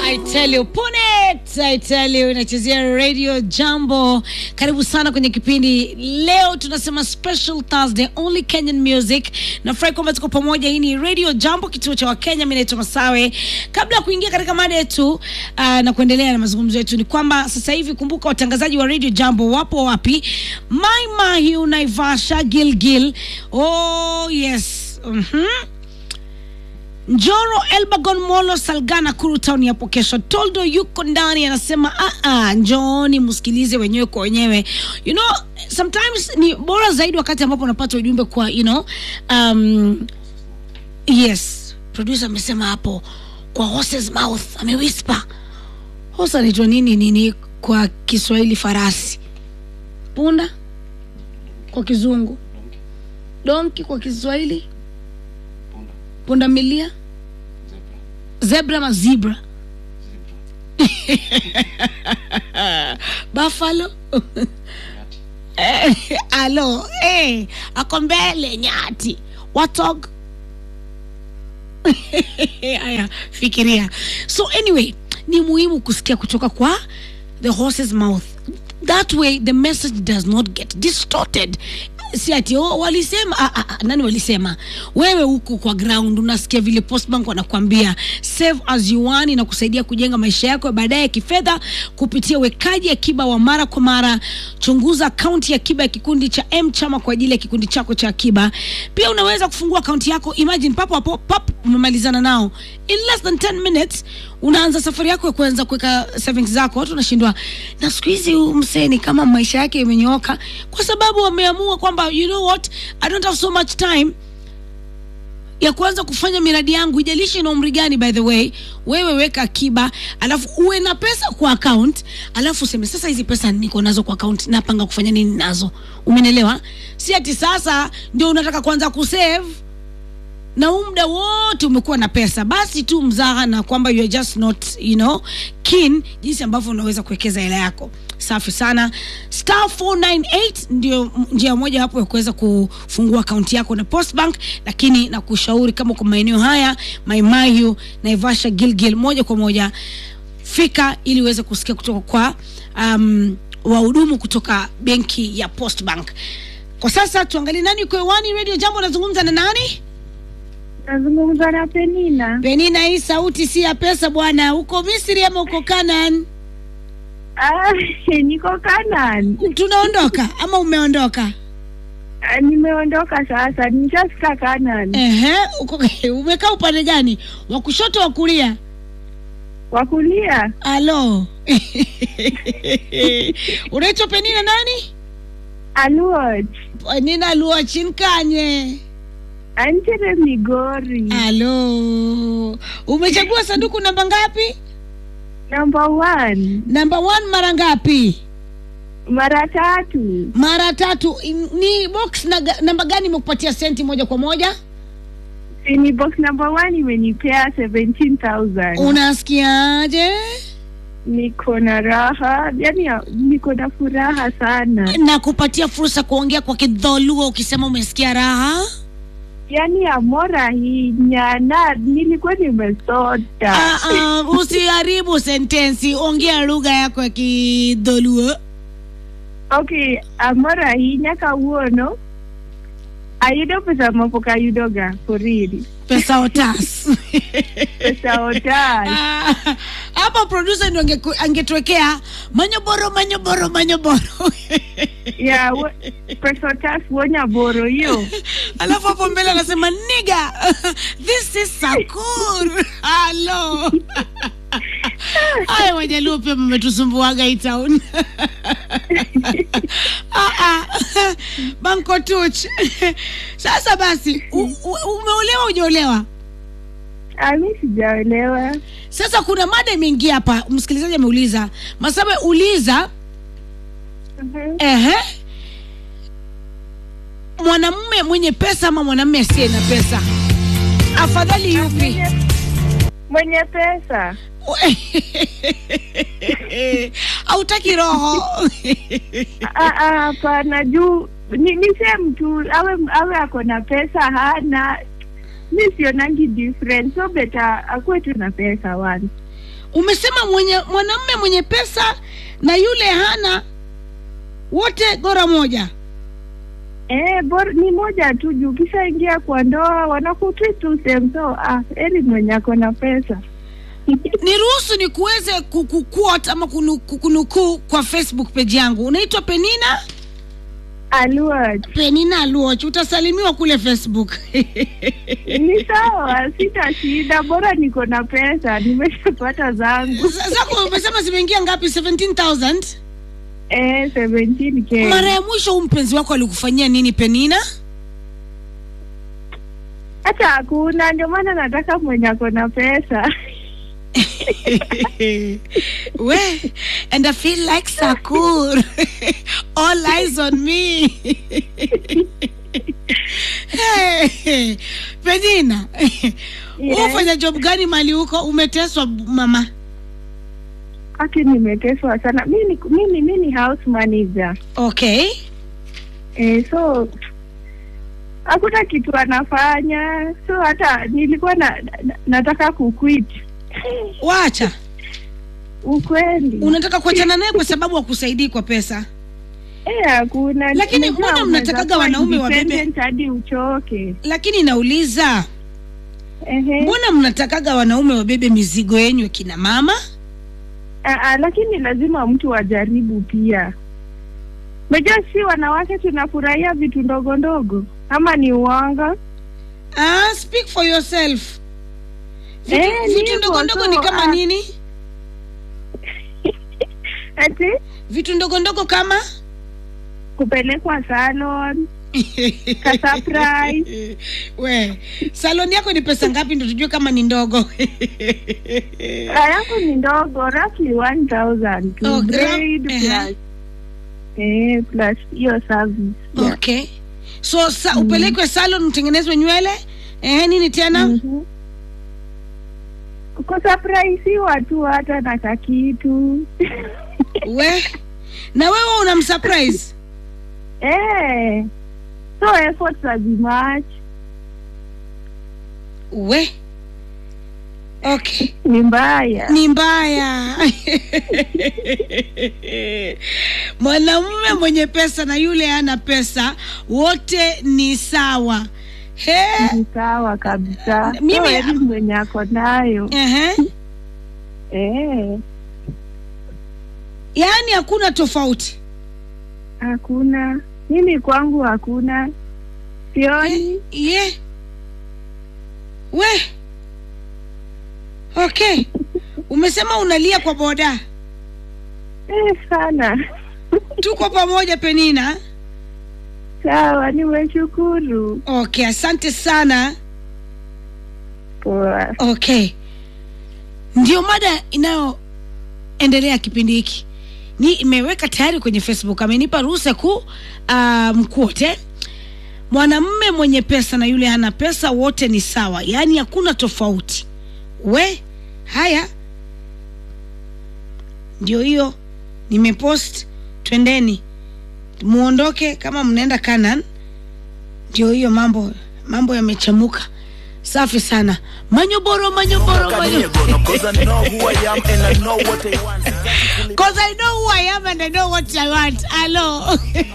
I tell you, Punet, I tell you, inachezea Radio Jambo. Karibu sana kwenye kipindi leo. Tunasema special Thursday, only Kenyan music. Nafurahi kwamba tuko pamoja. Hii ni Radio Jambo, kituo cha Wakenya. Mimi naitwa Masawe. Kabla ya kuingia katika mada yetu uh, na kuendelea na mazungumzo yetu, ni kwamba sasa hivi, kumbuka watangazaji wa Radio Jambo wapo wapi? Mai Mahiu, Naivasha, Gilgil. Oh yes. Mhm. Njoro, Elbagon, Molo, Salgana, Kuru Town yapo kesho. Toldo yuko ndani anasema ah, ah, njooni msikilize wenyewe kwa wenyewe. You know, sometimes ni bora zaidi wakati ambapo unapata ujumbe kwa you know, um, yes, producer amesema hapo kwa horse's mouth, amewhisper. Horse anaitwa nini nini kwa Kiswahili? Farasi. Punda kwa Kizungu. Donki kwa Kiswahili pundamilia zebra ma zebra buffalo Eh, alo eh, ako mbele nyati watog haya fikiria so anyway ni muhimu kusikia kutoka kwa the horse's mouth that way the message does not get distorted si ati oh, walisema ah, ah, ah, nani walisema wewe huko kwa ground unasikia vile postbank wanakuambia save as you want inakusaidia kujenga maisha yako ya baadaye ya kifedha kupitia wekaji akiba wa mara kwa mara chunguza akaunti ya akiba ya kikundi cha m chama kwa ajili ya kikundi chako cha akiba pia unaweza kufungua akaunti yako imagine papo hapo pap umemalizana nao in less than 10 minutes unaanza safari yako ya kuanza kuweka savings zako watu wanashindwa na siku hizi huyu msee ni kama maisha yake imenyooka kwa sababu wameamua kwamba you know what i don't have so much time ya kuanza kufanya miradi yangu ijalishi ina umri gani by the way wewe weka akiba alafu uwe na pesa kwa account alafu useme sasa hizi pesa niko nazo kwa account napanga kufanya nini nazo umenelewa si ati sasa ndio unataka kuanza kusave na huu muda wote umekuwa na pesa basi tu mzaha na kwamba you are just not you know keen jinsi ambavyo unaweza kuwekeza hela yako safi sana star 498 ndio m- njia moja hapo ya kuweza kufungua akaunti yako na postbank lakini na kushauri kama kwa maeneo haya maimayu naivasha gilgil moja kwa moja fika ili uweze kusikia kutoka kwa um, wahudumu kutoka benki ya postbank kwa sasa tuangalie nani uko hewani radio jambo unazungumza na nani Nazungumza na Penina. penina hii sauti si ya pesa bwana uko misri ama uko kanan Ah, niko Kanan. tunaondoka ama umeondoka Ah, Nimeondoka sasa, nishafika Kanan. Ehe, uko umekaa upande gani wa kushoto wa kulia Wa kulia alo unaitwa penina nani Aluot. penina luachinkanye Antere Migori. alo umechagua sanduku namba ngapi Number one. namba one mara ngapi Mara tatu. mara tatu In- ni box na, namba gani imekupatia senti moja kwa moja Ni box number one imenipea 17,000. unasikiaje Niko na raha, yani niko na furaha sana. na kupatia fursa kuongea kwa kidholuo ukisema umesikia raha Yani amora hii nyana, nilikuwa nimesota. Ah, ah, usiharibu sentensi ongea lugha yako ya kidholuo Okay, amora ahinya kawuono ayudo pesa mapok ayudoga for real. pesa otas Pesa otas. Ah, hapa producer ndio angeku- angetuwekea manyoboro manyoboro manyoboro yeah, wo- pesa otas wonya boro hiyo. alafu hapo mbele anasema niga this is sakur halo haya wajaluo pia mmetusumbuaga hii town Ah, ah. banko tuch sasa basi u, u, umeolewa ujaolewa Ah, mi sijaelewa. sasa kuna mada imeingia hapa msikilizaji ameuliza masabe uliza Mhm. ehe mwanamume mwenye pesa ama mwanamume asiye na pesa afadhali yupi Mwenye- Mwenye pesa. hautaki roho Ah, ah, Hapana, juu ni, ni same tu awe awe ako na pesa hana mi sionangi different so better akuwe tu na pesa one umesema mwenye mwanamume mwenye pesa na yule hana wote gora moja Eh, bor, ni moja tu juu kishaingia kwa ndoa wanakutreat tu same so ah, heri mwenye ako na pesa niruhusu ni kuweze kukuquote ama kunuku- kunukuu kwa facebook page yangu unaitwa penina alua penina aluoch utasalimiwa kule facebook ni sawa, sita shida, bora niko na pesa, nimeshapata zangu Za- zako umesema zimeingia ngapi 17000 eh, 17k. mara ya mwisho huu mpenzi wako alikufanyia nini penina Hata hakuna, ndio maana nataka mwenye ako na pesa we and i feel like sakur all eyes on me hey, penina Yes. ufanya job gani mali huko umeteswa mama Aki nimeteswa sana. Mi ni mimi mi ni house manager okay eh, so hakuna kitu anafanya, so hata nilikuwa na, na, nataka kuquit wacha ukweli. unataka kuachana naye kwa sababu hakusaidii kwa pesa Eh, hakuna. Lakini Unajua mbona unaweza mnatakaga kuwa wanaume wabebe- independent hadi uchoke. lakini nauliza Ehe. mbona mnatakaga wanaume wabebe mizigo yenyu kina mama Ah, ah, lakini lazima mtu ajaribu pia. Unajua si wanawake tunafurahia vitu ndogo ndogo, ama ni uwanga? ah, speak for yourself vitu, Eh, ni vitu hivyo, ndogo ndogo so, ni kama ah. nini Ati vitu ndogo ndogo kama kupelekwa salon, ka surprise. we saloni yako ni pesa ngapi ndo tujue kama ni ndogo Ah, yangu ni ndogo, roughly 1000 to Oh, gra- braid ehe. plus eh, plus hiyo service. Yeah. okay so sa, upelekwe salon utengenezwe nywele eh, nini tena Mhm. kusurprise tu hata na kakitu we na wewe unamsurprise eh, so efforts hazimatch we okay ni mbaya ni mbaya mwanamume mwenye pesa na yule hana pesa wote ni sawa he ni sawa kabisa Mimi- so heri mwenye ako nayo Ehe. eh, yaani hakuna tofauti hakuna mimi kwangu hakuna sioni ye we okay umesema unalia kwa boda eh, sana tuko pamoja penina sawa nimeshukuru okay asante sana poa okay ndio mada inayoendelea kipindi hiki ni imeweka tayari kwenye facebook amenipa ruhusa ku uh, mkuote mwanamme mwenye pesa na yule hana pesa wote ni sawa yaani hakuna tofauti we haya ndio hiyo nimepost twendeni muondoke kama mnaenda kanan ndio hiyo mambo mambo yamechemuka safi sana manyoboro manyoboro manyoboro Cause I know who I am and I know what I want. Cause I know who I am and I know what I want. Hello.